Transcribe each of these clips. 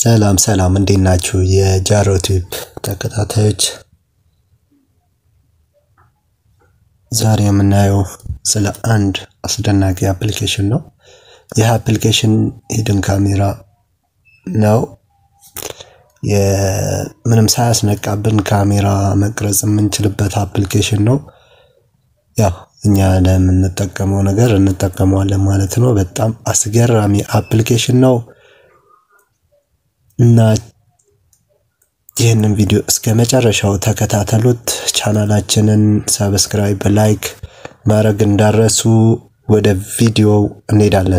ሰላም ሰላም እንዴት ናችሁ? የጃሮ ቲዩብ ተከታታዮች፣ ዛሬ የምናየው ስለ አንድ አስደናቂ አፕሊኬሽን ነው። ይህ አፕሊኬሽን ሂድን ካሜራ ነው። ምንም ሳያስነቃብን ካሜራ መቅረጽ የምንችልበት አፕሊኬሽን ነው። ያው እኛ ለምንጠቀመው ነገር እንጠቀመዋለን ማለት ነው። በጣም አስገራሚ አፕሊኬሽን ነው እና ይህንን ቪዲዮ እስከ መጨረሻው ተከታተሉት። ቻናላችንን ሰብስክራይብ፣ ላይክ ማድረግ እንዳረሱ። ወደ ቪዲዮው እንሄዳለን።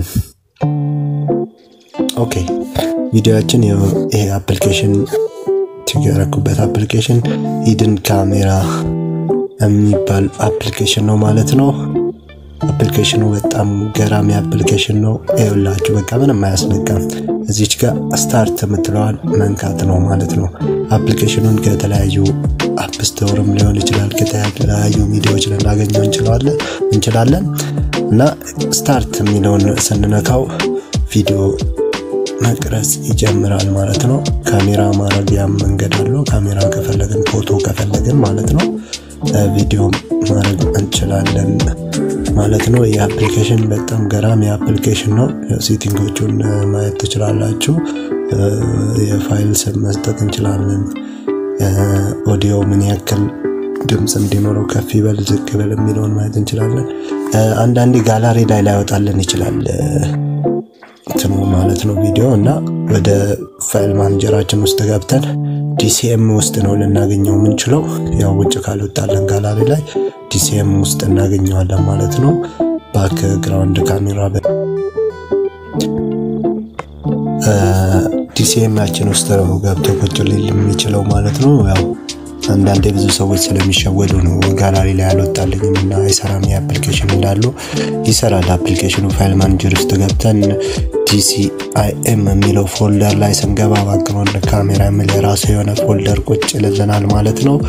ኦኬ ቪዲዮችን ይሄ አፕሊኬሽን ትገረኩበት አፕሊኬሽን ሂድን ካሜራ የሚባል አፕሊኬሽን ነው ማለት ነው። አፕሊኬሽኑ በጣም ገራሚ አፕሊኬሽን ነው። ይኸውላችሁ በቃ ምንም አያስነቃም። እዚች ጋር ስታርት የምትለዋን መንካት ነው ማለት ነው። አፕሊኬሽኑን ከተለያዩ አፕ ስቶርም ሊሆን ይችላል ከተለያዩ ሚዲያዎች ልናገኘው እንችላለን እና ስታርት የሚለውን ስንነካው ቪዲዮ መቅረጽ ይጀምራል ማለት ነው። ካሜራ ማድረጊያ መንገድ አለው። ካሜራ ከፈለግን ፎቶ ከፈለግን ማለት ነው ቪዲዮ ማድረግ እንችላለን ማለት ነው። ይህ አፕሊኬሽን በጣም ገራሚ አፕሊኬሽን ነው። ሴቲንጎቹን ማየት ትችላላችሁ። የፋይል ስም መስጠት እንችላለን። ኦዲዮ ምን ያክል ድምፅ እንዲኖረው ከፍ ይበል ዝቅ ይበል የሚለውን ማየት እንችላለን። አንዳንዴ ጋላሪ ላይ ላይወጣልን ይችላል እንትኑ ማለት ነው ቪዲዮ እና ወደ ፋይል ማኔጀራችን ውስጥ ገብተን ዲሲኤም ውስጥ ነው ልናገኘው የምንችለው። ያው ውጭ ካልወጣለን ጋላሪ ላይ ዲሲኤም ውስጥ እናገኘዋለን ማለት ነው። ባክ ግራውንድ ካሜራ ዲሲኤማችን ውስጥ ነው ገብቶ ቁጭ ሊል የሚችለው ማለት ነው። ያው አንዳንዴ ብዙ ሰዎች ስለሚሸወዱ ነው ጋላሪ ላይ አልወጣልኝም እና አይሰራም የአፕሊኬሽን እንዳሉ ይሰራል። አፕሊኬሽኑ ፋይል ማኔጀር ውስጥ ገብተን ዲሲአይኤም የሚለው ፎልደር ላይ ስንገባ ባክግራውንድ ካሜራ የሚል የራሱ የሆነ ፎልደር ቁጭ ይልልናል ማለት ነው።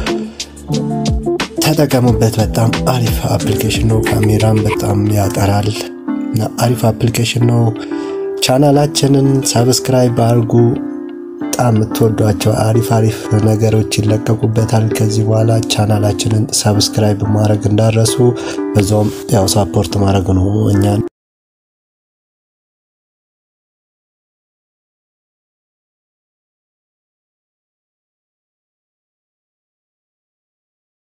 ተጠቀሙበት። በጣም አሪፍ አፕሊኬሽን ነው። ካሜራን በጣም ያጠራል። አሪፍ አፕሊኬሽን ነው። ቻናላችንን ሰብስክራይብ አድርጉ። በጣም የምትወዷቸው አሪፍ አሪፍ ነገሮች ይለቀቁበታል። ከዚህ በኋላ ቻናላችንን ሰብስክራይብ ማድረግ እንዳረሱ፣ በዛውም ያው ሳፖርት ማድረግ ነው እኛን